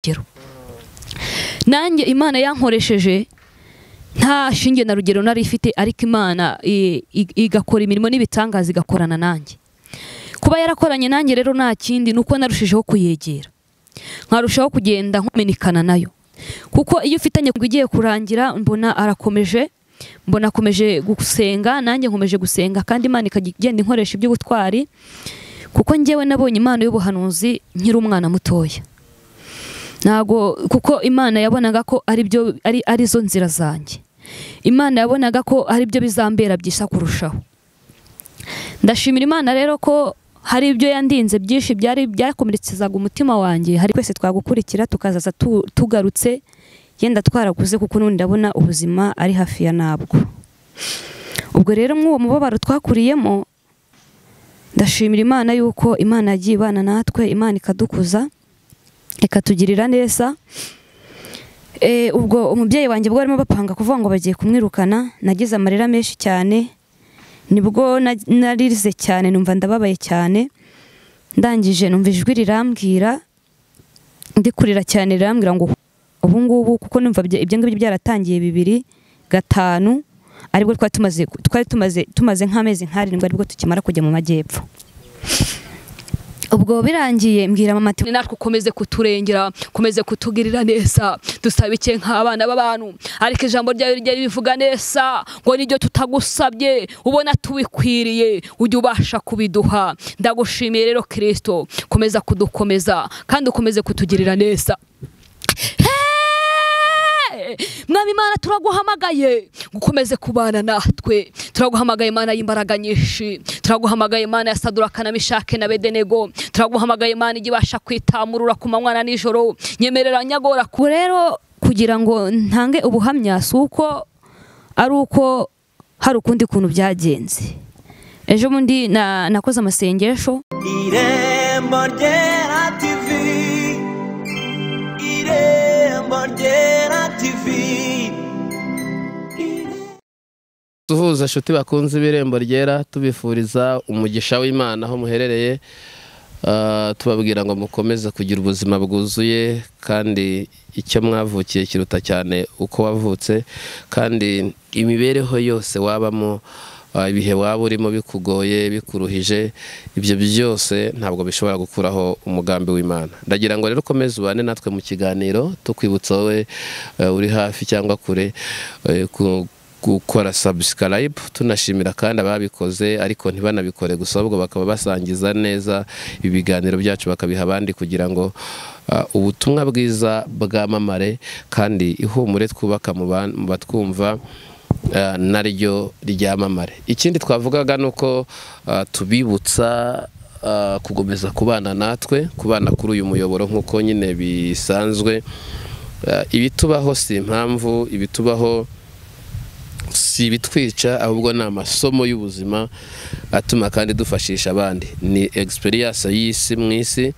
rugero nanjye imana yankoresheje nta shinge na rugero nari ifite ariko imana i- i- igakora imirimo n'ibitangaza igakorana nanjye kuba yarakoranye nanjye rero nta kindi ni uko narushijeho kuyegera nkarushaho kugenda nkumenikana nayo kuko iyo ufitanye ngo igiye kurangira mbona arakomeje mbona akomeje gusenga nanjye nkomeje gusenga kandi imana ikajya igenda inkoresha iby'ubutwari kuko njyewe nabonye impano y'ubuhanuzi nkiri umwana mutoya ntago kuko imana yabonaga ko ari byo ari arizo nzira zanjye imana yabonaga ko ari byo bizambera byisa kurushaho ndashimira imana rero ko hari ibyo yandinze byinshi byari byakomerekezaga umutima wanjye hari twese twagukurikira tukazaza tu- tugarutse yenda twaraguze kuko n'ubu ndabona ubuzima ari hafi ya nabwo ubwo rero mw'uwo mubabaro twakuriyemo ndashimira imana yuko imana yagiye ibana natwe imana ikadukuza ikatugirira neza Eh, ubwo umubyeyi wanjye bwo barimo bapanga kuvuga ngo bagiye kumwirukana nagize amarira menshi cyane nibwo na- naririze cyane numva ndababaye cyane ndangije numva ijwi rirambwira ndi kurira cyane rirambwira ngo ubu ngubu kuko numva ibyo ibyo ngibyo byaratangiye bibiri gatanu aribwo twari tumaze twari tumaze tumaze nk'amezi nk'arindwi aribwo tukimara kujya mu majyepfo ubwo birangiye mbwira mama ati natwe ukomeze kuturengera ukomeze kutugirira neza dusabike nk'abana b'abantu ariko ijambo ryawe rijya ribivuga neza ngo nibyo tutagusabye ubona tubikwiriye ujye ubasha kubiduha ndagushimiye rero kirisito komeza kudukomeza kandi ukomeze kutugirira neza Hey! mwami imana turaguhamagaye gukomeze kubana natwe turaguhamagaye imana y'imbaraga nyinshi turaguhamagaye imana ya saduraka na mishake na bedenego turaguhamagaye imana ijya ibasha kwitamurura ku manywa na nijoro nyemerera nyagora ku rero kugira ngo ntange ubuhamya si uko ari uko hari ukundi kuntu byagenze ejo bundi na- nakoze amasengesho Irembo ryera TV Irembo ryera TV duhuza inshuti bakunze ibirembo ryera tubifuriza umugisha w'imana aho muherereye Ah, tubabwira ngo mukomeze kugira ubuzima bwuzuye kandi icyo mwavukiye kiruta cyane uko wavutse kandi imibereho yose wabamo ah, ibihe waba urimo bikugoye bikuruhije ibyo byose ntabwo bishobora gukuraho umugambi w'imana ndagira ngo rero ukomeze ubane natwe mu kiganiro tukwibutsa wowe eh, uri hafi cyangwa kure eh, ku- gukora subscribe tunashimira kandi ababikoze ariko ntibanabikore gusa ahubwo bakaba basangiza neza ibiganiro byacu bakabiha abandi kugira ngo uh, ubutumwa bwiza bwamamare kandi ihumure twubaka mu ban- mu batwumva uh, naryo ryamamare ikindi twavugaga ni uko uh, tubibutsa uh, kugomeza kubana natwe kubana kuri uyu muyoboro nk'uko nyine bisanzwe Uh, ibitubaho si impamvu ibitubaho si ibitwica ahubwo ni amasomo y'ubuzima atuma kandi dufashisha abandi ni egisperiyanse y'isi mu isi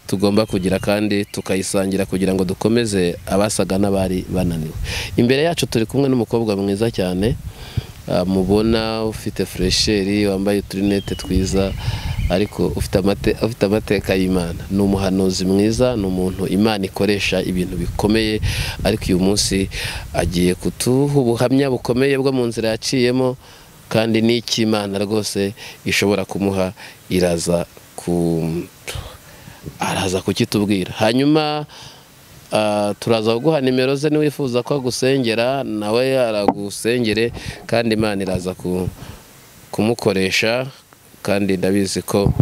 tugomba kugira kandi tukayisangira kugira ngo dukomeze abasaga n'abari bananiwe imbere yacu turi kumwe n'umukobwa mwiza cyane ah, mubona ufite furesheri wambaye uturinete twiza ariko ufite amate- ufite amateka y'imana ni umuhanuzi mwiza ni umuntu imana ikoresha ibintu bikomeye ariko uyu munsi agiye kutuha ubuhamya bukomeye bwo mu nzira yaciyemo kandi n'icy'imana rwose ishobora kumuha iraza ku araza kukitubwira hanyuma ah, turaza kuguha nimero ze niwifuza ko agusengera nawe aragusengere kandi imana iraza ku- kumukoresha kandi ndabizi ko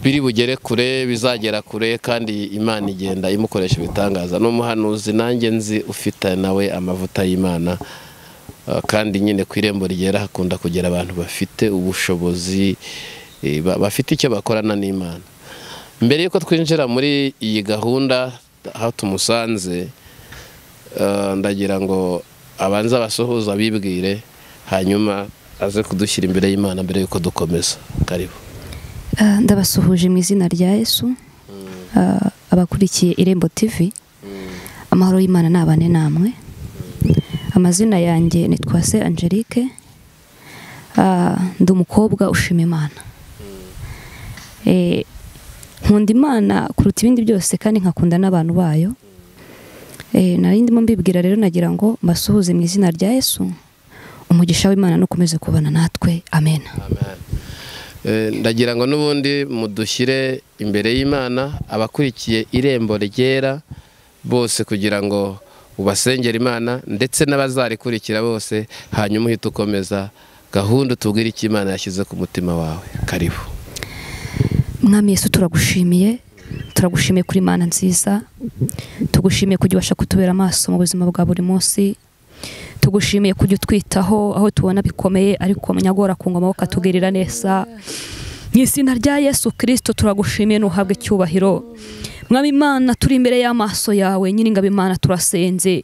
biri bugere kure bizagera kure kandi imana igenda imukoresha ibitangaza ni umuhanuzi nanjye nzi ufite nawe amavuta y'imana Uh, kandi nyine ku irembo rigera hakunda kugera abantu bafite ubushobozi eh, ba- bafite icyo bakorana n'imana mbere y'uko twinjira muri iyi gahunda aho tumusanze uh, ndagira ngo abanze abasuhuza bibwire hanyuma aze kudushyira imbere y'imana mbere y'uko dukomeza karibu Ah, ndabasuhuje mu izina rya yesu Ah, abakurikiye irembo tv amahoro y'imana ni abane namwe amazina yanjye ni twase angelique Ah, ndi umukobwa ushima imana Eh, nkunda imana kuruta ibindi byose kandi nkakunda n'abantu bayo Eh, nari ndimo mbibwira rero nagira ngo mbasuhuze mu izina rya yesu umugisha w'imana n'ukomeze kubana natwe amen Eh, ndagira ngo n'ubundi mudushyire imbere y'imana abakurikiye irembo ryera bose kugira ngo ubasengere imana ndetse n'abazarikurikira bose hanyuma uhite ukomeza gahunda utubwire icyo imana yashyize ku mutima wawe karibu mwami yesu turagushimiye turagushimiye kuri mana nziza tugushimiye kujya ubasha kutubera amaso mu buzima bwa buri munsi tugushimiye kujya utwitaho aho tubona bikomeye ariko nyagora ku ngoma ukatugirira neza mu izina rya yesu kirisito turagushimiye ntuhabwe icyubahiro mwami imana turi imbere y'amaso yawe nyiringabo imana turasenze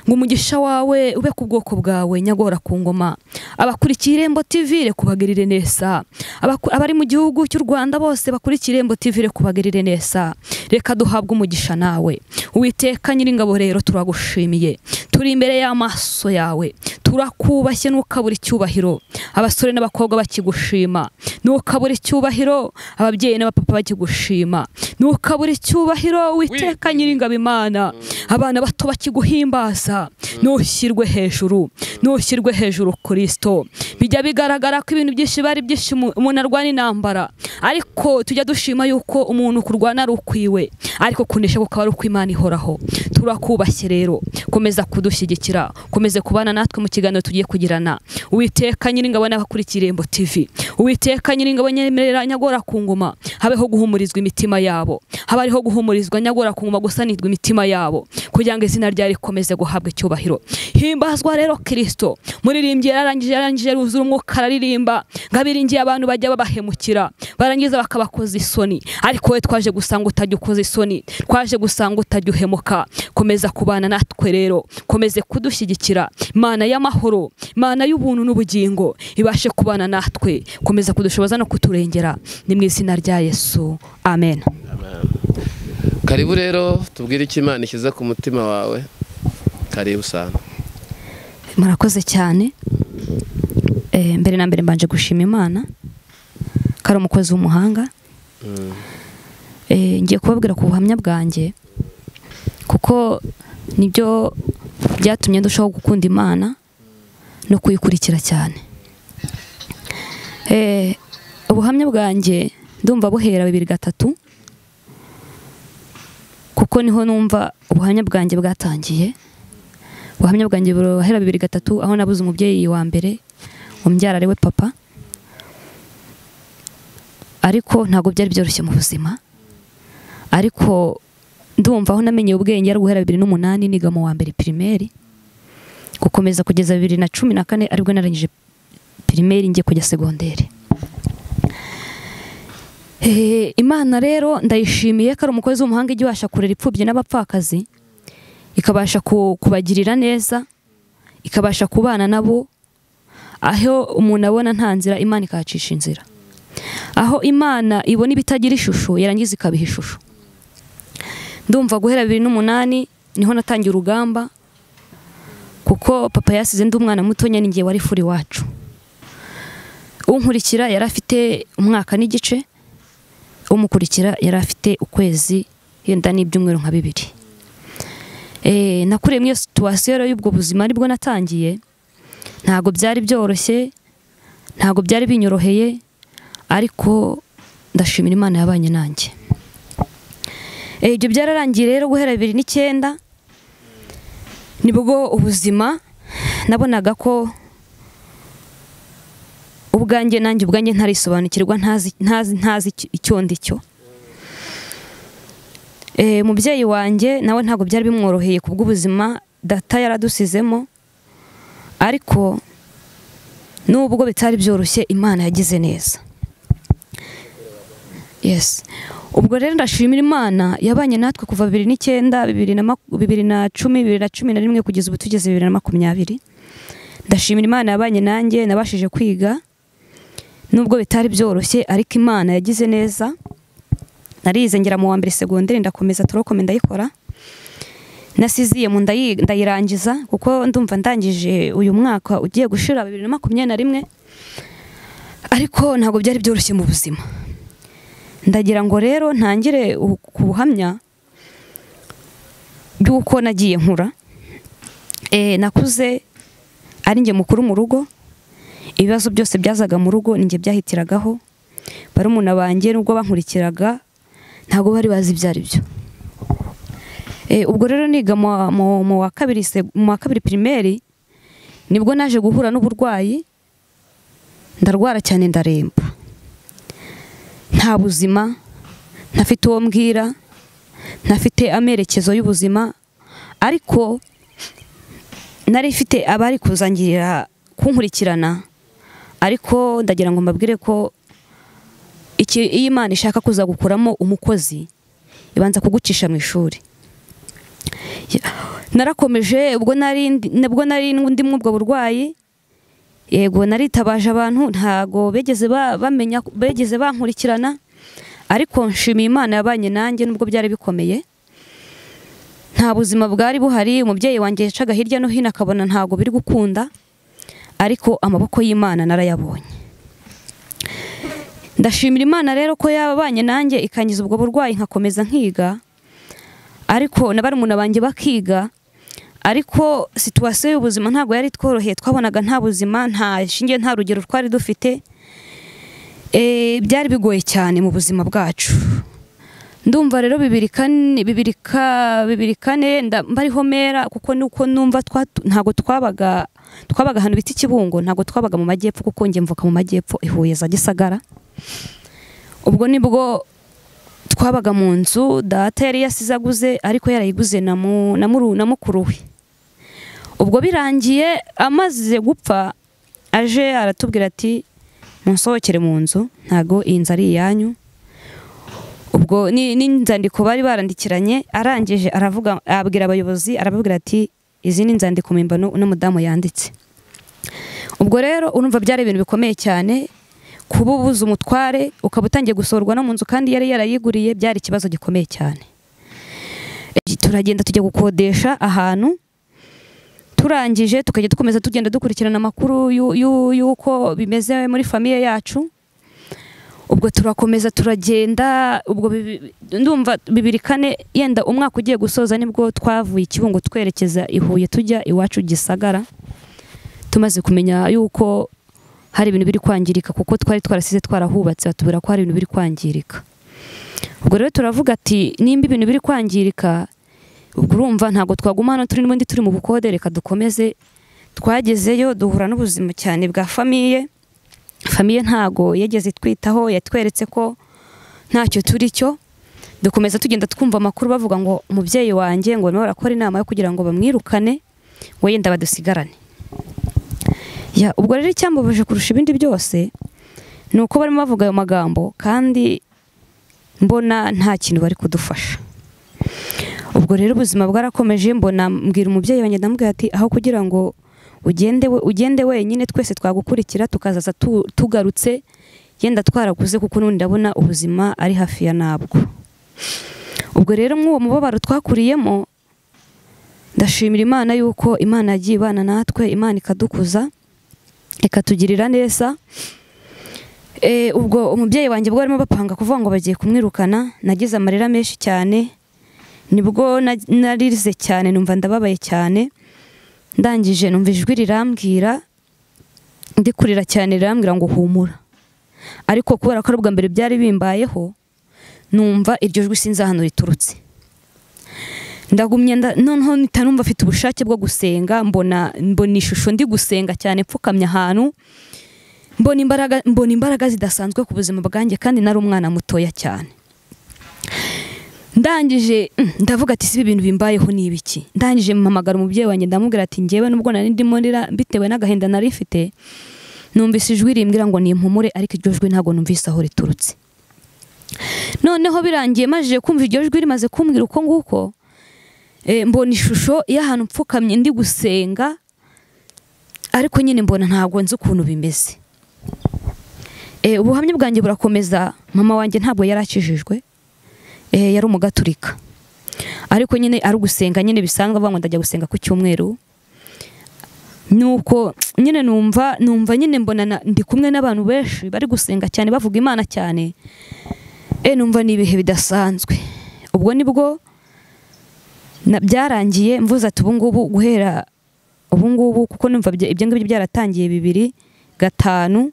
ngo umugisha wawe ube ku bwoko bwawe nyagora ku ngoma abakurikiye irembo tv rekubagirire neza Abaku- abari mu gihugu cy'u rwanda bose bakurikiye irembo tv rekubagirire neza reka duhabwe umugisha nawe uwiteka nyiringabo rero turagushimiye turi imbere y'amaso yawe turakubashye ntukabure icyubahiro abasore n'abakobwa bakigushima ntukabure icyubahiro ababyeyi n'abapapa bakigushima ntukabure icyubahiro witeka nyiringabo imana abana bato bakiguhimbaza ntushyirwe hejuru ntushyirwe hejuru kirisito bijya bigaragara ko ibintu byinshi bari byinshi umu- umuntu arwana intambara ariko tujya dushima yuko umuntu kurwana ari ukwiwe ariko kunesha kukaba ari ukw'imana ihoraho turakubashye rero komeza kudushyigikira komeze kubana natwe mu kiganiro tugiye kugirana uwiteka nyiringabo n'abakurikiye irembo tv uwiteka nyiringabo nyemerera nyagora ku ngoma habeho guhumurizwa imitima yabo haba hariho guhumurizwa nyagora ku ngoma gusanirwa imitima yabo kugira ngo izina ryawe rikomeze guhabwa icyubahiro himbazwa rero kirisito muririmbyi yararangije yarangije yuzura umwuka araririmba ngo abiringiye abantu bajya babahemukira barangiza bakabakoza isoni ariko wowe twaje gusanga utajya ukoza isoni twaje gusanga utajya uhemuka komeza kubana natwe rero komeze kudushyigikira imana y'amahoro imana y'ubuntu n'ubugingo ibashe kubana natwe komeza kudushoboza no kuturengera ni mu izina rya yesu amen karibu rero tubwire icyo imana ishyize ku mutima wawe karibu sana murakoze cyane Eh, mbere na mbere mbanje gushima imana ko ari umukozi w'umuhanga Eh, ngiye kubabwira ku buhamya bwanjye kuko nibyo byatumye ndushaho gukunda imana no kuyikurikira cyane Eh, ubuhamya bwanjye ndumva buhera bibiri gatatu kuko niho numva ubuhamya bwanjye bwatangiye ubuhamya bwanjye burahera bibiri gatatu aho nabuze umubyeyi wa mbere umbyara ari we papa ariko ntabwo byari byoroshye mu buzima ariko ndumva aho namenyeye ubwenge ari guhera bibiri n'umunani niga mu wa mbere pirimeri gukomeza kugeza bibiri na cumi na kane aribwo narangije pirimeri ngiye kujya segonderi Eh, imana rero ndayishimiye ko ari umukozi w'umuhanga ijya ibasha kurera ipfubyi n'abapfakazi ikabasha ku- kubagirira neza ikabasha kubana nabo aho umuntu abona nta nzira imana ikahacisha inzira aho imana ibona ibitagira ishusho yarangiza ikabiha ishusho ndumva guhera bibiri n'umunani niho natangiye urugamba kuko papa yasize ndi umwana mutonya ninjye wari furi iwacu unkurikira yari afite umwaka n'igice umukurikira yari afite ukwezi yenda n'ibyumweru nka bibiri Eh, nakuriye muri iyo situwasiyo rero y'ubwo buzima aribwo natangiye ntabwo byari byoroshye ntabwo byari binyoroheye ariko ndashimira imana yabanye nanjye Eh, ibyo byararangiye rero guhera bibiri n'icyenda nibwo ubuzima nabonaga ko ubwanjye nanjye ubwanjye ntarisobanukirwa ntazi ntazi ntazi icyo- icyo ndi cyo Eh, umubyeyi wanjye nawe ntabwo byari bimworoheye ku bw'ubuzima data yaradusizemo ariko nubwo bitari byoroshye imana yagize neza yes ubwo rero ndashimira imana yabanye natwe kuva bibiri n'icyenda bibiri na maku- bibiri na cumi bibiri na cumi na rimwe kugeza ubu tugeze bibiri na makumyabiri ndashimira imana yabanye nanjye nabashije kwiga nubwo bitari byoroshye ariko imana yagize neza narize ngera mu wa mbere segonderi ndakomeza turokome ndayikora nasiziye mu ndayi- ndayirangiza kuko ndumva ndangije uyu mwaka ugiye gushira bibiri na makumyabiri na rimwe ariko ntabwo byari byoroshye mu buzima ndagira ngo rero ntangire ubu- ku buhamya bw'uko nagiye nkura Eh, nakuze ari njye mukuru mu rugo ibibazo byose byazaga mu rugo ni njye byahitiragaho barumuna banjye nubwo bankurikiraga ntabwo bari bazi ibyo ari byo Eh, ubwo rero niga mu wa- mu- mu wa kabiri seg- mu wa kabiri pirimeri nibwo naje guhura n'uburwayi ndarwara cyane ndaremba nta buzima ntafite uwo mbwira ntafite amerekezo y'ubuzima ariko nari mfite abari kuzangirira kunkurikirana ariko ndagira ngo mbabwire ko iki iyo imana ishaka kuza gukuramo umukozi ibanza kugucisha mu ishuri narakomeje ubwo nari ndi- nabwo nari ndimo ubwo burwayi yego naritabaje abantu ntago bigeze ba- bamenya bigeze bankurikirana ariko nshimiye imana yabanye nanjye nubwo byari bikomeye nta buzima bwari buhari umubyeyi wanjye yacaga hirya no hino akabona ntago biri gukunda ariko amaboko y'imana narayabonye ndashimira imana rero ko yabanye nanjye ikangiza ubwo burwayi nkakomeza nkiga ariko na barumuna banjye bakiga ariko situwasiyo y'ubuzima ntabwo yari tworoheye twabonaga nta buzima nta shinge nta rugero twari dufite Eh, byari bigoye cyane mu buzima bwacu ndumva rero bibiri kane bibiri ka bibiri kane nda- mbariho mera kuko nuko numva twatu- ntabwo twabaga twabaga ahantu bita ikibungo ntabwo twabaga mu majyepfo kuko njye mvuka mu majyepfo i Huye za Gisagara ubwo nibwo twabaga mu nzu data yari yasize aguze ariko yarayiguze na mu- na muru- na mukuru we ubwo birangiye amaze gupfa aje aratubwira ati munsohokere mu nzu ntago iyi nzu ari iyanyu ubwo ni- n'inzandiko bari barandikiranye arangije aravuga abwira abayobozi arababwira ati izi ni inzandiko mpimbano uno mudamu yanditse ubwo rero urumva byari ibintu bikomeye cyane kuba ubuze umutware ukaba utangiye gusorwa no mu nzu kandi yari yarayiguriye byari ikibazo gikomeye cyane E, turagenda tujya gukodesha ahantu turangije tukajya dukomeza tugenda dukurikirana amakuru yu- yu- y'uko bimeze muri famiye yacu ubwo turakomeza turagenda ubwo bibi- ndumva bibiri kane yenda umwaka ugiye gusoza nibwo twavuye ikibungo twerekeza i Huye tujya iwacu gisagara tumaze kumenya yuko hari ibintu biri kwangirika kuko twari twarasize twarahubatse batubwira ko hari ibintu biri kwangirika ubwo rero turavuga ati nimba ibintu biri kwangirika ubwo urumva ntabwo twaguma hano turi n'ubundi turi mu bukode reka dukomeze twagezeyo duhura n'ubuzima cyane bwa famiye famiye ntago yageze itwitaho yatweretse ko ntacyo turi cyo dukomeza tugenda twumva amakuru bavuga ngo umubyeyi wanjye ngo barimo barakora inama yo kugira ngo bamwirukane ngo yenda badusigarane ya ubwo rero icyambabuje kurusha ibindi byose ni uko barimo bavuga ayo magambo kandi mbona nta kintu bari kudufasha ubwo rero ubuzima bwarakomeje mbona mbwira umubyeyi wanjye ndamubwira ati aho kugira ngo ugende we- ugende wenyine twese twagukurikira tukazaza tu- tugarutse yenda twaraguze kuko n'ubundi ndabona ubuzima ari hafi ya nabwo ubwo rero mw'uwo mubabaro twakuriyemo ndashimira imana yuko imana yagiye ibana natwe imana ikadukuza ikatugirira neza Eh, ubwo umubyeyi wanjye bwo barimo bapanga kuvuga ngo bagiye kumwirukana nagize amarira menshi cyane nibwo na- naririze cyane numva ndababaye cyane ndangije numva ijwi rirambwira ndi kurira cyane rirambwira ngo humura ariko kubera ko ari ubwa mbere byari bimbayeho numva iryo jwi sinzi ahantu riturutse ndagumye nda- noneho mpita numva afite ubushake bwo gusenga mbona mbona ishusho ndi gusenga cyane mpfukamye ahantu mbona imbaraga mbona imbaraga zidasanzwe ku buzima bwanjye kandi nari umwana mutoya cyane ndangije mm, ndavuga ati siba ibintu bimbayeho ni ibiki ndangije mpamagara umubyeyi wanjye ndamubwira ati njyewe nubwo nari ndimo ndira bitewe n'agahinda nari mfite numvise ijwi rimbwira ngo nimpumure ariko iryo jwi ntabwo numvise aho riturutse noneho birangiye majije kumva iryo jwi rimaze kumbwira uko nguko eh, mbona ishusho y'ahantu mpfukamye ndi gusenga ariko nyine mbona ntabwo nzi ukuntu bimeze Eh, ubuhamya bwanjye burakomeza mama wanjye ntabwo yari akijijwe Eh, yari umugaturika ariko nyine ari ugusenga nyine bisanzwe avuga ngo ndajya gusenga ku cyumweru nuko nyine numva numva nyine mbona na- ndi kumwe n'abantu benshi bari gusenga cyane bavuga imana cyane e numva ni ibihe bidasanzwe ubwo nibwo na- byarangiye mvuze ati ubu ngubu guhera ubu ngubu kuko numva bya- ibyo ngibyo byaratangiye bibiri gatanu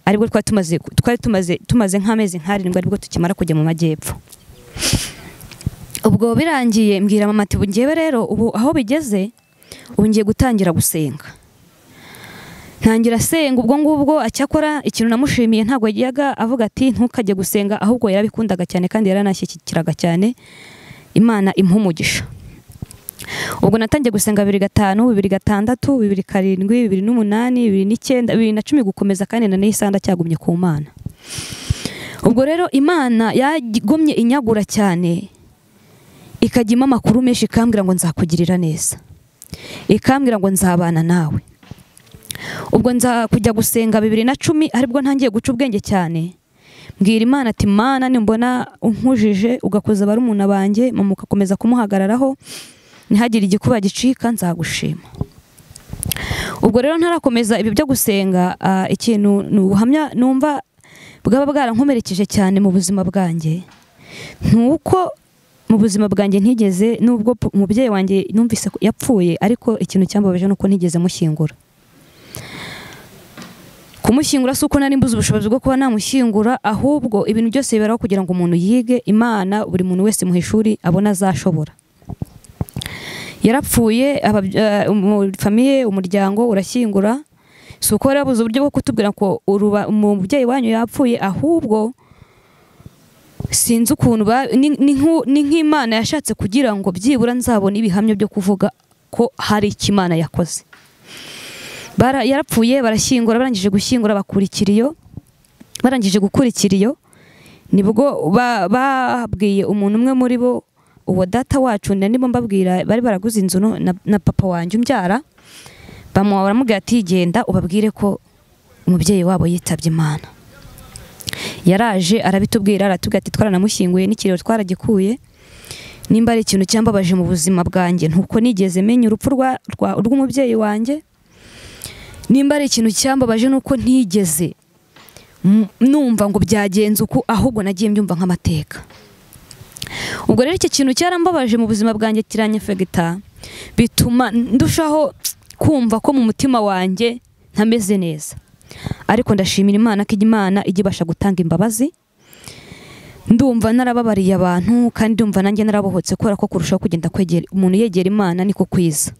aribwo twari tumaze twari tumaze tumaze nk'amezi nk'arindwi aribwo tukimara kujya mu majyepfo ubwo birangiye mbwira mama ati njyewe rero ubu aho bigeze ubu ngiye gutangira gusenga ntangira asenga ubwo ngubwo acyakora ikintu namushimiye ntabwo yajyaga avuga ati ntukajye gusenga ahubwo yarabikundaga cyane kandi yaranashyikiraga cyane imana impa umugisha ubwo natangiye gusenga bibiri gatanu bibiri gatandatu bibiri karindwi bibiri n'umunani bibiri n'icyenda bibiri na cumi gukomeza kandi na n'isa ndacyagumye ku mana ubwo rero imana yagomye inyagura cyane ikajya impa amakuru menshi ikambwira ngo nzakugirira neza ikambwira ngo nzabana nawe ubwo nza kujya gusenga bibiri na cumi aribwo ntangiye guca ubwenge cyane mbwira imana ati mana nimbona unkujije ugakoza barumuna banjye mama ugakomeza kumuhagararaho ntihagire igikuba gicika nzagushima ubwo rero ntarakomeza ibi byo gusenga ah, ikintu ni ubuhamya numva bwaba bwarankomerekeje cyane mu buzima bwanjye ni uko mu buzima bwanjye ntigeze nubwo p- umubyeyi wanjye numvise ko yapfuye ariko ikintu cyambabaje ni uko ntigeze mushyingura kumushyingura si uko nari mbuze ubushobozi bwo kuba namushyingura ahubwo ibintu byose biberaho kugira ngo umuntu yige imana buri muntu wese mu ishuri abona azashobora yarapfuye ababya- eh, umu- famiye umuryango urashyingura si uko bari babuze uburyo bwo kutubwira ko uruba- umubyeyi wanyu yapfuye ahubwo sinzi ukuntu ba- ni- ni nk'u- ni nk'imana yashatse kugira ngo byibura nzabone ibihamya byo kuvuga ko hari icyo imana yakoze Bara- yarapfuye barashyingura barangije gushyingura bakura ikiriyo barangije gukura ikiriyo nibwo ba- babwiye umuntu umwe muri bo uwo data wacu na nibo mbabwira bari baraguze inzu no- na, na papa wanjye umbyara bamuha baramubwira ati genda ubabwire ko umubyeyi wabo yitabye imana yaraje arabitubwira aratubwira ati twaranamushyinguye n'ikiriyo twaragikuye nimba ari ikintu cyambabaje mu buzima bwanjye ntuko nigeze menya urupfu rwa- rwa- rw'umubyeyi wanjye nimba ari ikintu cyambabaje ni uko ntigeze m- numva ngo byagenze uku ahubwo nagiye mbyumva nk'amateka ubwo rero iki kintu cyarambabaje mu buzima bwanjye kiranyefegita bituma ndushaho kumva ko mu mutima wanjye ntameze neza ariko ndashimira imana ko imana ijya ibasha gutanga imbabazi ndumva narababariye abantu kandi ndumva nanjye narabohotse kubera ko kurushaho kugenda kwegera umuntu yegera imana niko kwiza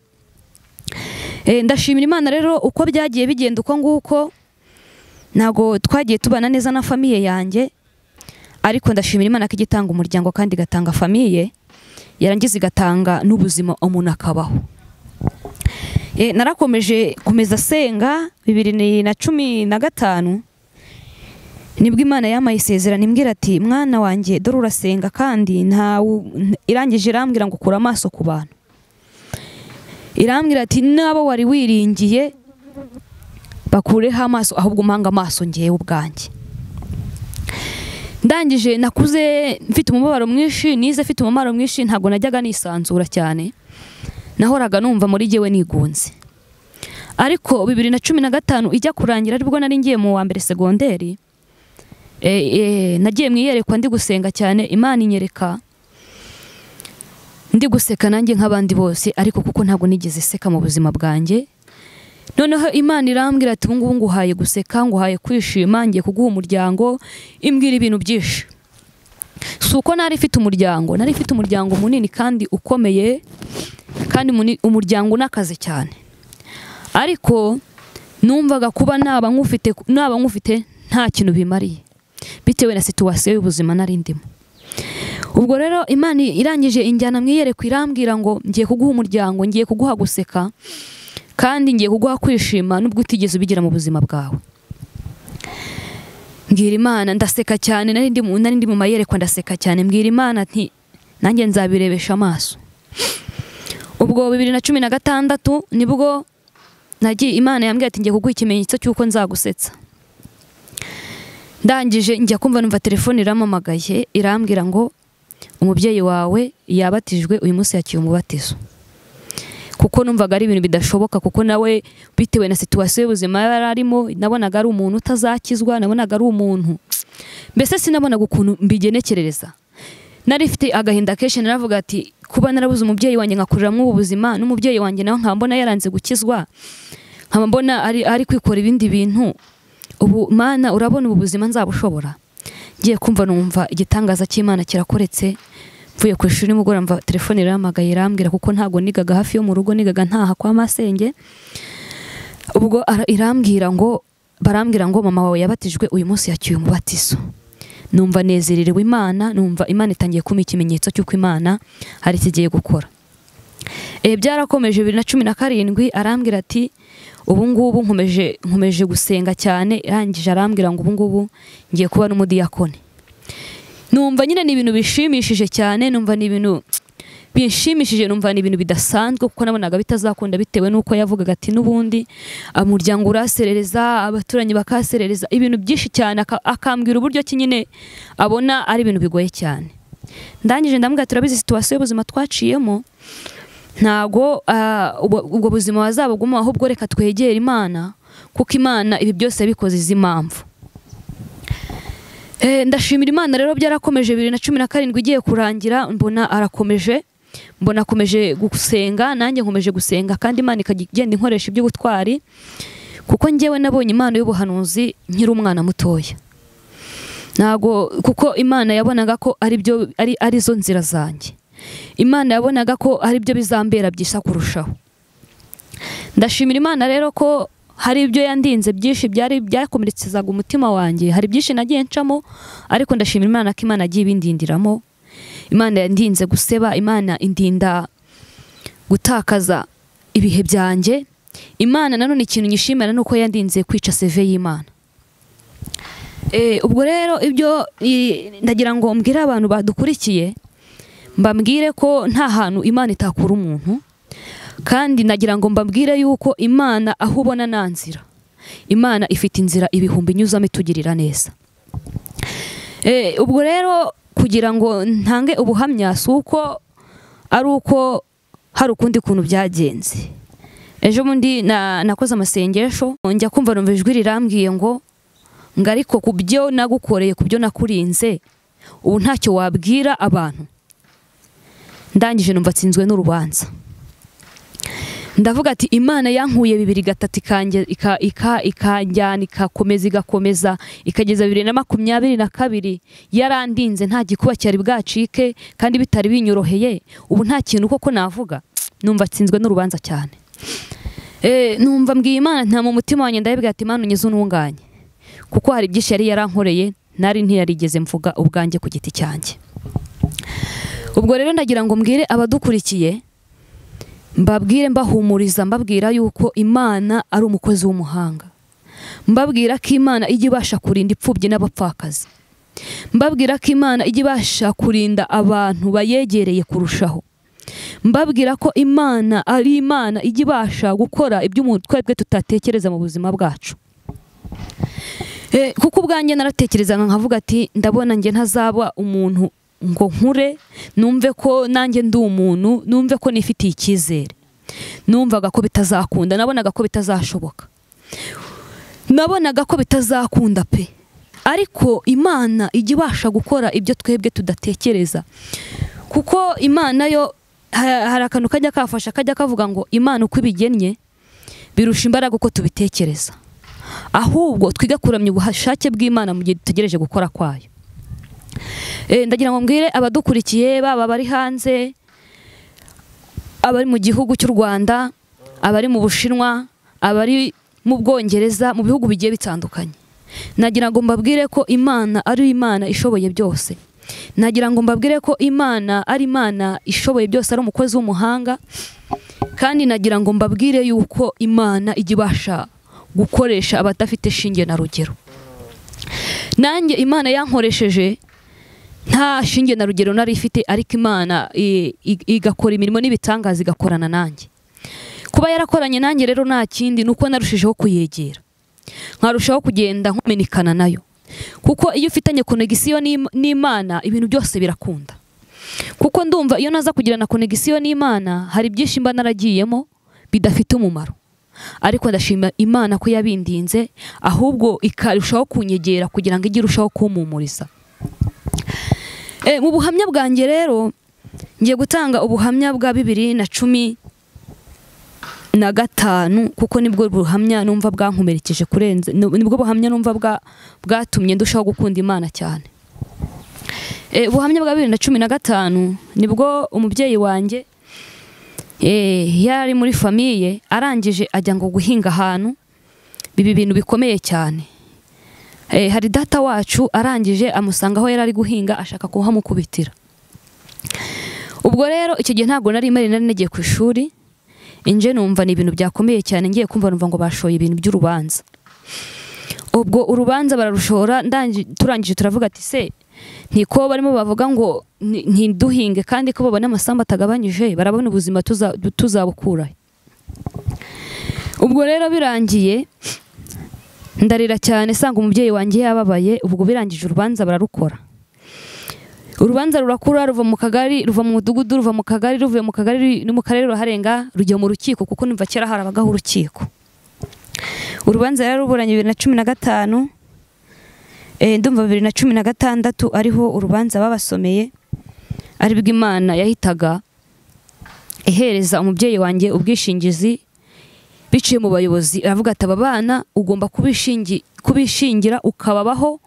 Eh, ndashimira imana rero uko byagiye bigenda uko nguko ntabwo twagiye tubana neza na famiye yanjye ariko ndashimira imana ko ijya itanga umuryango kandi igatanga famiye yarangiza igatanga n'ubuzima umuntu akabaho Eh, narakomeje komeza senga bibiri ni- na cumi na gatanu nibwo imana yamaye isezerano imbwira ati mwana wanjye dore urasenga kandi ntawe irangije irambwira ngo ukura amaso ku bantu irambwira ati n'abo wari wiringiye bakureho amaso ahubwo umpanga amaso ngewe ubwanjye ndangije nakuze mfite umubabaro mwinshi nize mfite umubabaro mwinshi ntabwo najyaga nisanzura cyane nahoraga numva muri jyewe nigunze ariko bibiri na cumi na gatanu ijya kurangira aribwo nari ngiye mu wa mbere segonderi e, e, nagiye mu iyerekwa ndi gusenga cyane imana inyereka ndi guseka nanjye nk'abandi bose ariko kuko ntabwo nigeze seka mu buzima bwanjye noneho imana irambwira ati ubu ngubu nguhaye guseka nguhaye kwishima ngiye kuguha umuryango imbwira ibintu byinshi si uko nari ifite umuryango nari ifite umuryango munini kandi ukomeye kandi muni- umuryango unakaze cyane ariko numvaga kuba naba nk'ufite naba nk'ufite nta kintu bimariye bitewe na situwasiyo y'ubuzima nari ndimo ubwo rero imana irangije injyana mu iyerekwa irambwira ngo ngiye kuguha umuryango ngiye kuguha guseka kandi ngiye kuguha kwishima nubwo utigeze ubigira mu buzima bwawe mbwira imana ndaseka cyane nari ndi mu- nari ndi mu mayerekwa ndaseka cyane mbwira imana nti nanjye nzabirebesha amaso ubwo bibiri na cumi na gatandatu nibwo nagiye imana yambwira ati ngiye kuguha ikimenyetso cy'uko nzagusetsa ndangije njya kumva numva telefone iramamagaye irambwira ngo umubyeyi wawe yabatijwe uyu munsi yakiye umubatizo kuko numvaga ari ibintu bidashoboka kuko nawe bitewe na situwasiyo y'ubuzima yari arimo nabonaga ari umuntu utazakizwa nabonaga ari umuntu mbese sinabonaga ukuntu mbigenekerereza nari mfite agahinda kenshi naravuga ati kuba narabuze umubyeyi wanjye nkakuriramo ubu buzima n'umubyeyi wanjye nawe nkaba mbona yaranze gukizwa nkaba mbona ari, ari kwikora ibindi bintu ubu mana urabona ubu buzima nzabushobora ngiye kumva numva igitangaza cy'imana kirakoretse mvuye ku ishuri nimugoroba mva telefone irahamagaye irambwira kuko ntago nigaga hafi yo mu rugo nigaga ntaha kwa masenge ubwo ara- irambwira ngo barambwira ngo mama wawe yabatijwe uyu munsi yacyuye umubatizo numva nezererewe imana numva imana itangiye kumpa ikimenyetso cy'uko imana hari ikigiye gukora Eh, byarakomeje bibiri na cumi na karindwi arambwira ati ubu ngubu nkomeje nkomeje gusenga cyane irangije arambwira ngo ubu ngubu ngiye kuba n'umudiyakone numva nyine ni ibintu bishimishije cyane numva ni ibintu bishimishije numva ni ibintu bidasanzwe kuko nabonaga bitazakunda bitewe n'uko yavugaga ati n'ubundi umuryango uraserereza abaturanyi bakaserereza ibintu byinshi cyane aka- akambwira uburyo ki nyine abona ari ibintu bigoye cyane ndangije ndamubwira turabizi situwasiyo y'ubuzima twaciyemo ntago ah, ubwo ubwo buzima bazabuguma ahubwo reka twegere imana kuko imana ibi byose yabikoze izi impamvu Eh, ndashimira imana rero byarakomeje bibiri na cumi na karindwi igiye kurangira mbona arakomeje mbona akomeje gusenga nanjye nkomeje gusenga kandi imana ikajya igenda inkoresha iby'ubutwari kuko njyewe nabonye impano y'ubuhanuzi nkiri umwana mutoya ntago kuko imana yabonaga ko ari byo ari arizo nzira zanjye imana yabonaga ko ari byo bizambera byisa kurushaho ndashimira imana rero ko hari ibyo yandinze byinshi byari byakomerekezaga umutima wanjye hari byinshi nagiye ncamo ariko ndashimira imana ko imana yagiye ibindindiramo imana yandinze guseba imana indinda gutakaza ibihe byanjye imana nanone ikintu nyishimira ni uko yandinze kwica seve y'imana Eh, ubwo rero ibyo i- ndagira ngo mbwire abantu badukurikiye mbabwire ko nta hantu imana itakura umuntu kandi nagira ngo mbabwire yuko imana aho ubona nta nzira imana ifite inzira ibihumbi inyuzamo itugirira neza Eh, ubwo rero kugira ngo ntange ubuhamya si uko ari uko hari ukundi kuntu byagenze ejo bundi na- nakoze amasengesho njya kumva numva ijwi rirambwiye ngo ngo ariko ku byo nagukoreye ku byo nakurinze ubu ntacyo wabwira abantu ndangije numva atsinzwe n'urubanza ndavuga ati imana yankuye bibiri gatatu ikanjye- ika- ika- ikanjyana ikakomeza igakomeza ikageza bibiri na makumyabiri na kabiri yarandinze nta gikuba cyari bwacike kandi bitari binyoroheye ubu nta kintu koko navuga numva atsinzwe n'urubanza cyane Eh, numva mbwiye imana nta mu mutima wanjye ndabibwira ati imana unyuze ununganye kuko hari byinshi yari yarankoreye nari ntiyarigeze mvuga ubwanjye ku giti cyanjye ubwo rero ndagira ngo mbwire abadukurikiye mbabwire mbahumuriza mbabwira yuko imana ari umukozi w'umuhanga mbabwira ko imana ijya ibasha kurinda imfubyi n'abapfakazi mbabwira ko imana ijya ibasha kurinda abantu bayegereye kurushaho mbabwira ko imana ari imana ijya ibasha gukora iby'umuntu twebwe tutatekereza mu buzima bwacu Eh, kuko ubwanjye naratekerezaga nkavuga ati ndabona njye ntazaba umuntu ngo nkure numve ko nanjye ndi umuntu numve ko nifitiye icyizere numvaga ko bitazakunda nabonaga ko bitazashoboka nabonaga ko bitazakunda pe ariko imana ijya ibasha gukora ibyo twebwe tudatekereza kuko imana yo ha- hari akantu kajya kafasha kajya kavuga ngo imana uko ibigennye birusha imbaraga uko tubitekereza ahubwo twiga kuramya ubushake bw'imana mu gihe dutegereje gukora kwayo Eh, ndagira ngo mbwire abadukurikiye baba bari hanze abari mu gihugu cy'u rwanda abari mu bushinwa abari mu bwongereza mu bihugu bigiye bitandukanye nagira ngo mbabwire ko imana ari imana ishoboye byose nagira ngo mbabwire ko imana ari imana ishoboye byose ari umukozi w'umuhanga kandi nagira ngo mbabwire yuko imana ijya ibasha gukoresha abadafite shinge na rugero nanjye imana yankoresheje nta shinge na rugero nari ifite ariko imana i- i- igakora imirimo n'ibitangaza igakorana nanjye kuba yarakoranye nanjye rero nta kindi ni uko narushijeho kuyegera nkarushaho kugenda nkumenikana nayo kuko iyo ufitanye konegisiyo n'Im- n'imana ibintu byose birakunda kuko ndumva iyo naza kugirana konegisiyo n'imana hari byinshi mba naragiyemo bidafite umumaro ariko ndashima imana ko yabindinze ahubwo ikarushaho kunyegera kugira ngo ijye irushaho kumpumuriza Eh, mu buhamya bwanjye rero ngiye gutanga ubuhamya bwa bibiri na cumi na gatanu kuko nibwo buhamya numva bwankomerekeje kurenza nibwo buhamya numva bwa- bwatumye ndushaho gukunda imana cyane Eh, ubuhamya bwa bibiri na cumi na gatanu nibwo umubyeyi wanjye eh, yari ari muri famiye arangije ajya ngo guhinga ahantu biba ibintu bikomeye cyane Eh, hari data wacu arangije amusanga aho yari ari guhinga ashaka kuhamukubitira ubwo rero icyo gihe ntabwo nari mari nari nagiye ku ishuri inje numva ni ibintu byakomeye cyane ngiye kumva numva ngo bashoye ibintu by'urubanza ubwo urubanza bararushora ndangi- turangije turavuga ati se ntiko barimo bavuga ngo "Ni- ntiduhinge kandi ko babona amasambu atagabanyije barabona ubuzima tuza- tuzabukurahe ubwo rero birangiye ndarira cyane sanga umubyeyi wanjye yababaye ubwo birangije urubanza bararukora urubanza rurakura ruva mu kagari ruva mu mudugudu ruva mu kagari ruvuye mu kagari no mu karere ruraharenga rujya mu rukiko kuko numva kera harabagaho urukiko urubanza rero ruburanye bibiri na cumi na gatanu eh, ndumva bibiri na cumi na gatandatu ariho urubanza babasomeye aribwo imana yahitaga ihereza umubyeyi wanjye ubwishingizi biciye mu bayobozi aravuga ati aba bana ugomba kubishingi- kubishingira ukababaho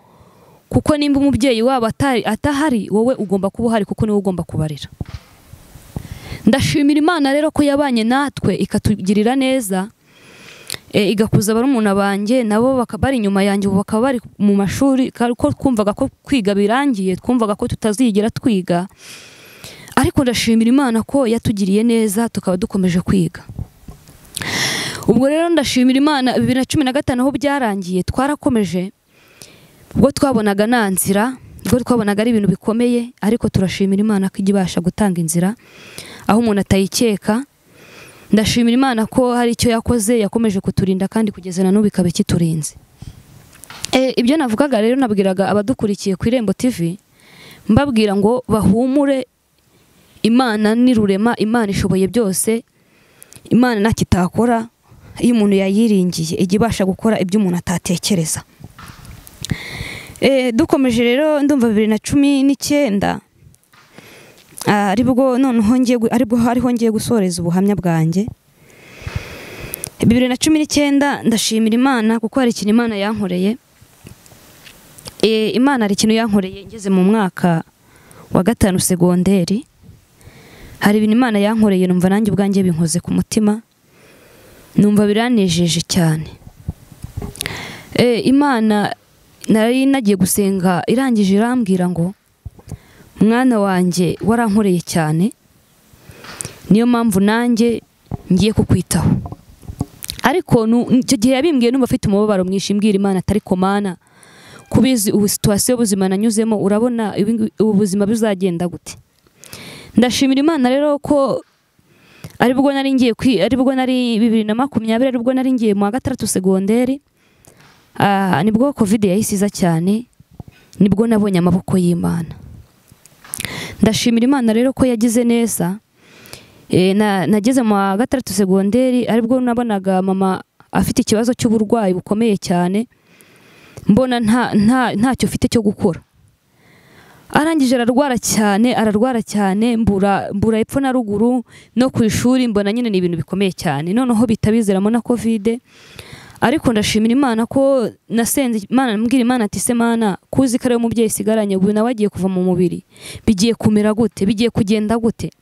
kuko nimba umubyeyi wabo atari atahari wowe ugomba kuba uhari kuko niwe ugomba kubarira ndashimira imana rero ko yabanye natwe ikatugirira neza e, igakuza barumuna banjye nabo baka- bari inyuma yanjye ubu bakaba bari mu mashuri ka- ko twumvaga ko kwiga birangiye twumvaga ko tutazigera twiga ariko ndashimira imana ko yatugiriye neza tukaba dukomeje kwiga ubwo rero ndashimira imana bibiri na cumi na gatanu aho byarangiye twarakomeje ubwo twabonaga nta nzira ubwo twabonaga ari ibintu bikomeye ariko turashimira imana ko ijya ibasha gutanga inzira aho umuntu atayikeka ndashimira imana ko hari icyo yakoze yakomeje kuturinda kandi kugeza na n'ubu ikaba ikiturinze Eh, ibyo navugaga rero nabwiraga abadukurikiye ku irembo tv mbabwira ngo bahumure imana ni rurema imana ishoboye byose imana ntacyo itakora iyo umuntu yayiringiye ijya ibasha gukora ibyo umuntu atatekereza Eh, dukomeje rero ndumva bibiri na cumi n'icyenda Ah, aribwo noneho ngiye gu- aribwo hariho ngiye gusoreza ubuhamya bwanjye bibiri na cumi n'icyenda ndashimira imana kuko hari ikintu imana yankoreye Eh, imana hari ikintu yankoreye ngeze mu mwaka wa gatanu segonderi hari ibintu imana yankoreye numva nanjye ubwanjye binkoze ku mutima numva biranejeje cyane Eh, imana nari nagiye gusenga irangije irambwira ngo mwana wanjye warankoreye cyane niyo mpamvu nanjye ngiye kukwitaho ariko nu- icyo gihe yabimbwiye numva afite umubabaro mwinshi mbwira imana atari komana kubizi ubu situwasiyo y'ubuzima nanyuzemo urabona ibi ngi- ubu buzima bizagenda gute ndashimira imana rero ko aribwo nari ngiye kwi aribwo nari bibiri na makumyabiri aribwo nari ngiye mu wa gatandatu segonderi Ah, nibwo kovide yahisiza cyane nibwo nabonye amaboko y'imana ndashimira imana rero ko yagize neza Eh, na- nageze mu wa gatandatu segonderi aribwo nabonaga mama afite ikibazo cy'uburwayi bukomeye cyane mbona nta- nta- ntacyo ufite cyo gukora arangije ararwara cyane ararwara cyane mbura mbura epfo na ruguru no ku ishuri mbona nyine ni ibintu bikomeye cyane noneho bitabizeramo na kovide ariko ndashimira imana ko nasenze imana mbwira imana ati se mana kuzi ko ariwe mubyeyi isigaranye ubu nawe agiye kuva mu mubiri bigiye kumera gute bigiye kugenda gute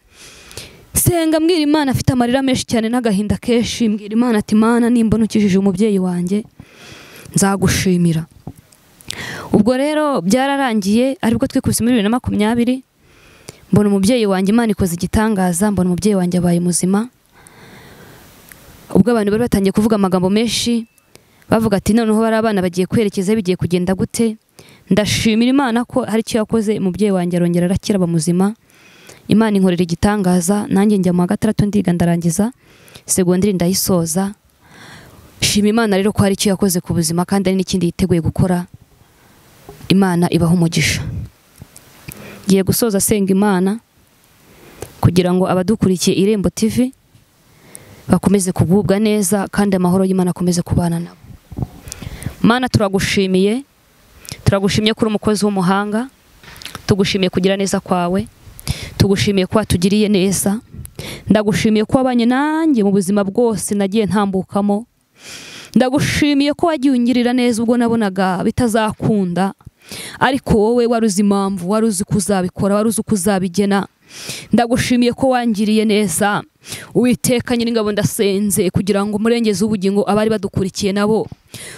senga mbwira imana afite amarira menshi cyane n'agahinda kenshi mbwira imana ati mana nimba ntukijije umubyeyi wanjye nzagushimira ubwo rero byararangiye aribwo twikubise muri bibiri na makumyabiri mbona umubyeyi wanjye imana ikoze igitangaza mbona umubyeyi wanjye abaye muzima ubwo abantu bari batangiye kuvuga amagambo menshi bavuga ati noneho bari abana bagiye kwerekeza bigiye kugenda gute ndashimira imana ko hari icyo yakoze umubyeyi wanjye arongera arakira aba muzima imana inkorera igitangaza nanjye njya mu wa gatandatu ndiga ndarangiza segonderi ndayisoza shima imana rero ko hari icyo yakoze ku buzima kandi hari n'ikindi yiteguye gukora imana ibaha umugisha ngiye gusoza asenga imana kugira ngo abadukurikiye irembo tv bakomeze kugubwa neza kandi amahoro y'Imana akomeze kubana nabo mana turagushimiye turagushimiye ko uri umukozi w'umuhanga tugushimiye kugira neza kwawe tugushimiye ko watugiriye neza ndagushimiye ko wabanye nanjye mu buzima bwose nagiye ntambukamo ndagushimiye ko wagiye ungirira neza ubwo nabonaga bitazakunda ariko wowe wari uzi impamvu wari uzi ko uzabikora wari uzi ko uzabigena ndagushimiye ko wangiriye neza Uwiteka nyir'ingabo ndasenze kugira ngo umurengeze w'ubugingo abari badukurikiye nabo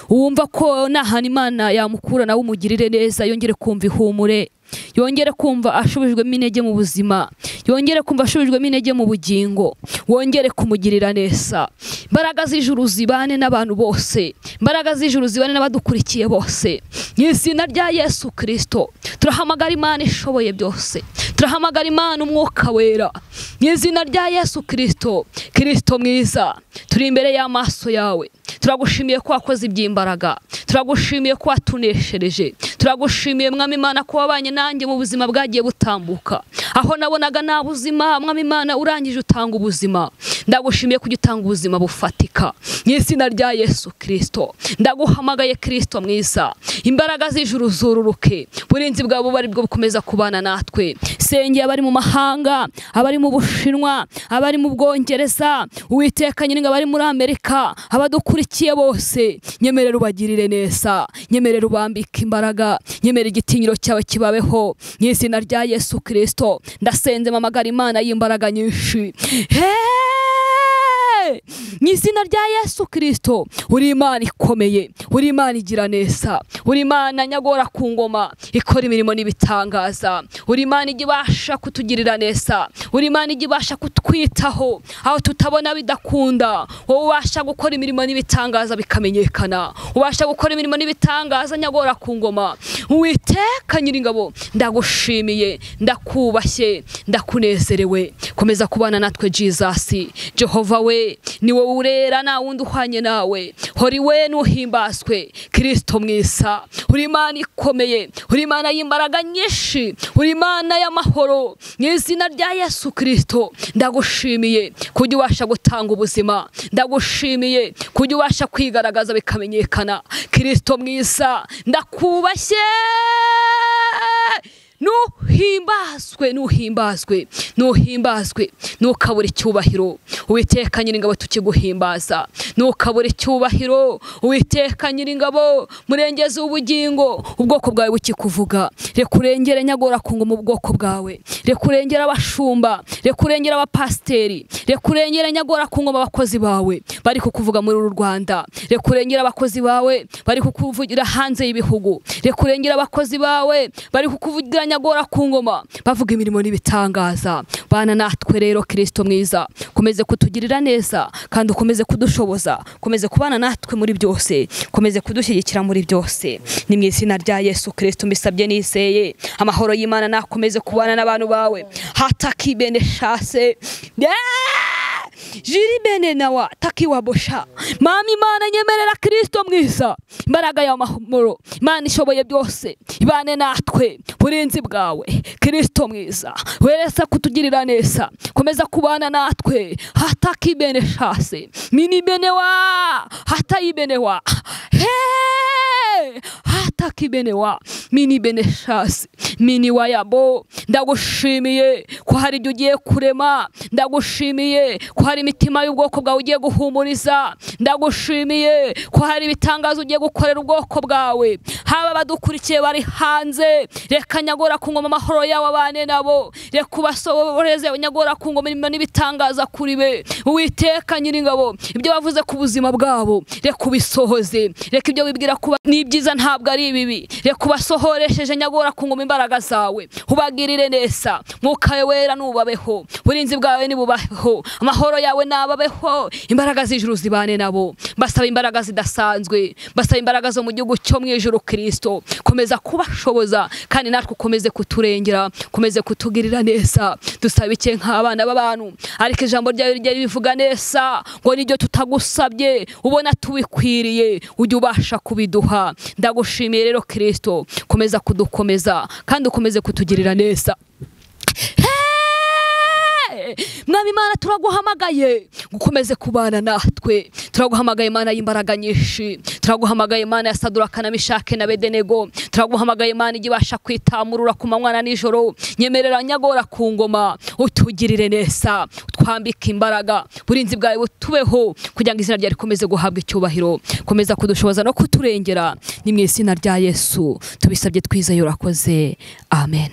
wumva ko nahana imana yamukura nawe umugirire neza yongere kumva ihumure yongere kumva ashubijwemo intege mu buzima yongere kumva ashubijwemo intege mu bugingo wongere kumugirira neza imbaraga z'ijuru zibane n'abantu bose imbaraga z'ijuru zibane n'abadukurikiye bose mu izina rya yesu kirisito turahamagara imana ishoboye byose turahamagara imana umwuka wera mu izina rya yesu kirisito kirisito mwiza turi imbere y'amaso yawe turagushimiye ko wakoze iby'imbaraga turagushimiye ko watuneshereje turagushimiye mwami imana ko wabanye nanjye mu buzima bwagiye butambuka aho nabonaga nta buzima mwami imana urangije utanga ubuzima ndagushimiye kujya utanga ubuzima bufatika mu izina rya yesu kirisito ndaguhamagaye kirisito mwiza imbaraga z'ijuru zururuke burinzi bwabo bari bwo bukomeza kubana natwe sengeye abari mu mahanga abari mu bushinwa abari mu bwongereza uwiteka nyine abari muri amerika abadukurikiye bose nyemerera ubagirire neza nyemerera ubambike imbaraga nyemerera igitinyiro cyawe kibabeho mu izina rya yesu kirisito ndasenze mamagara imana y'imbaraga nyinshi Hey! mu izina rya yesu kirisito uri imana ikomeye uri imana igira neza uri imana nyagora ku ngoma ikora imirimo n'ibitangaza uri imana ijya ibasha kutugirira neza uri imana ijya ibasha kutwitaho aho tutabona bidakunda wowe ubasha gukora imirimo n'ibitangaza bikamenyekana ubasha gukora imirimo n'ibitangaza nyagora ku ngoma witeka nyir'ingabo ndagushimiye ndakubashye ndakunezerewe komeza kubana natwe jizasi jehova we ni wowe urera nta wundi uhwanye nawe hori we nuhimbaswe kirisito mwiza uri imana ikomeye uri imana y'imbaraga nyinshi uri imana y'amahoro mu izina rya yesu kirisito ndagushimiye kujya ubasha gutanga ubuzima ndagushimiye kujya ubasha kwigaragaza bikamenyekana kirisito mwiza ndakubashye nuhimbazwe nuhimbazwe nuhimbazwe ntukabure icyubahiro uwiteka nyir'ingabo tukiguhimbaza ntukabure icyubahiro uwiteka nyir'ingabo murengeze ubugingo ubwoko bwawe bukikuvuga reka urengere nyagora kungu mu bwoko bwawe reka urengere abashumba reka urengere abapasiteri reka urengere nyagora kungu mu bakozi bawe bari kukuvuga muri uru rwanda reka urengere abakozi bawe bari kukuvugira hanze y'ibihugu reka urengere abakozi bawe bari kukuvugira nyagora ku ngoma bavuga imirimo n'ibitangaza bana natwe rero kirisito mwiza komeze kutugirira neza kandi ukomeze kudushoboza komeze kubana natwe muri byose komeze kudushyigikira muri byose ni mu izina rya yesu kirisito mbisabye niseye amahoro y'imana nakomeze kubana n'abantu bawe hatakibene shase Yeah! jiri bene nawa takiwabosha mama imana nyemerera kirisito mwiza imbaraga y'amahumuro imana ishoboye byose ibane natwe burinzi bwawe kirisito mwiza werese kutugirira neza komeza kubana natwe hatakibene shase mini bene wa hatayibene wa Hey! hatakibene wa mini bene shase mini wa yabo ndagushimiye ko hari ibyo ugiye kurema ndagushimiye ko hari imitima y'ubwoko bwawe ugiye guhumuriza ndagushimiye ko hari ibitangazo ugiye gukorera ubwoko bwawe haba abadukurikiye bari hanze reka nyagora ku ngoma amahoro yawe abane nabo reka ubasoboreze nyagora ku ngoma imirimo n'ibitangaza kuri be uwiteka nyir'ingabo ibyo bavuze ku buzima bwabo reka ubisohoze reka ibyo wibwira kuba ni byiza ntabwo ari ibibi reka ubasohoresheje nyagora ku ngoma imbaraga zawe ubagirire neza mwuka wera nubabeho uburinzi bwawe nibubaho amahoro yawe nababeho imbaraga z'ijuru zibane nabo basaba imbaraga zidasanzwe basaba imbaraga zo mu gihugu cyo mu ijuru kirisito komeza kubashoboza kandi natwe ukomeze kuturengera ukomeze kutugirira neza dusaba iki nk'abana b'abantu ariko ijambo ryawe rijya ribivuga neza ngo nibyo tutagusabye ubona tubikwiriye ujye ubasha kubiduha ndagushimiye rero kirisito komeza kudukomeza kandi ukomeze kutugirira neza mwami imana turaguhamagaye gukomeze kubana natwe turaguhamagaye imana y'imbaraga nyinshi turaguhamagaye imana ya saduraka na mishake na bedenego turaguhamagaye imana ijya ibasha kwitamurura ku manywa na nijoro nyemerera nyagora ku ngoma utugirire neza utwambike imbaraga burinzi bwawe butubeho kugira ngo izina ryawe rikomeze guhabwa icyubahiro komeza kudushoboza no kuturengera ni mu izina rya yesu tubisabye twizeye urakoze amen